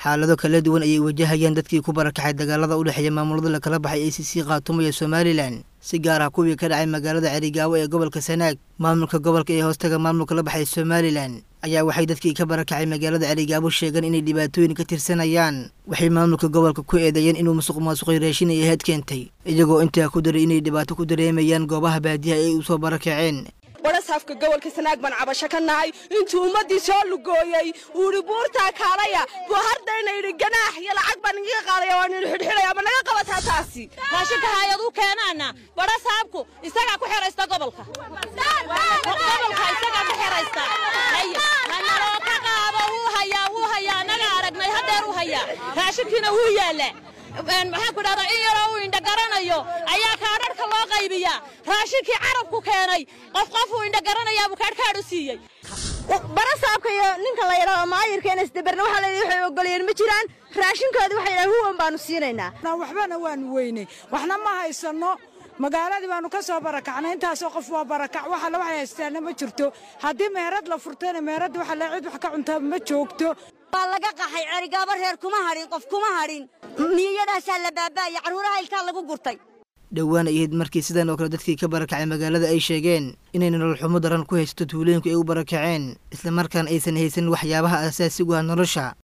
xaalado kala duwan ayay wajahayaan dadkii ku barakacay dagaalada u dhexeeya maamulada lakala baxay a c c khaatumo iyo somalilan si gaar ah kuwii ka dhacay magaalada cerigaawo ee gobolka sanaag maamulka gobolka ee hoostaga maamulka la baxay somalilan ayaa waxay dadkii ka barakacay magaalada cerigaawo sheegeen inay dhibaatooyin ka tirsanayaan waxay maamulka gobolka ku eedeeyeen inuu musuq maasuqay raashin ay ahayd keentay iyagoo intaa ku daray inay dhibaato ku dareemayaan goobaha baadiyaha ay u soo barakaceen barasaafka gobolka sanaag baan cabasho ka nahay intuu ummaddii soo lugooyey uu idhi buurtaa kaalaya buu hardayna yidhi ganaax iyo lacag baan igaga qaadaya waan idhi xidhxidhaya ma naga qabataa taasi raashinka hay-aduu keenaana barasaabku isagaa ku xeraysta gobolka gobolka isagaa ku xeraysta hanaloo ka qaado wuu hayaa wuu hayaa annaga aragnay haddeer u hayaa raashinkiina wuu yaalla maxaan ku dhahdaa in yaroo uu indhagaranayo ayaa kaadharhka loo qaybiyaa raashinkii carabku keenay qof qof uu indhagaranayaa buu kaadhkaadh u siiyey barasaabka iyo ninka la yidhaahdo maayirka insdaberna waxaa leeyahay waxay ogolayeen ma jiraan raashinkoodii waxay yidhahan huwan baanu siinaynaa waxbana waanu weynay waxna ma haysanno magaaladii baanu ka soo barakacnay intaasoo qof waa barakac waxale waxay haystaana ma jirto haddii meherad la furtayna meheradda waxa le cid wax ka cuntaa ma joogto waa laga qaxay cerigaabo reer kuma hadhin qof kuma hadhin niyadaasaa la baaba'aya carruuraha ilkaa lagu gurtay dhowaan ay ahayd markii sidan oo kale dadkii ka barakacay magaalada ay sheegeen inay nolol xumo daran ku haysato tuulooyinku ay u barakaceen islamarkaana aysan haysan waxyaabaha asaasigu ah nolosha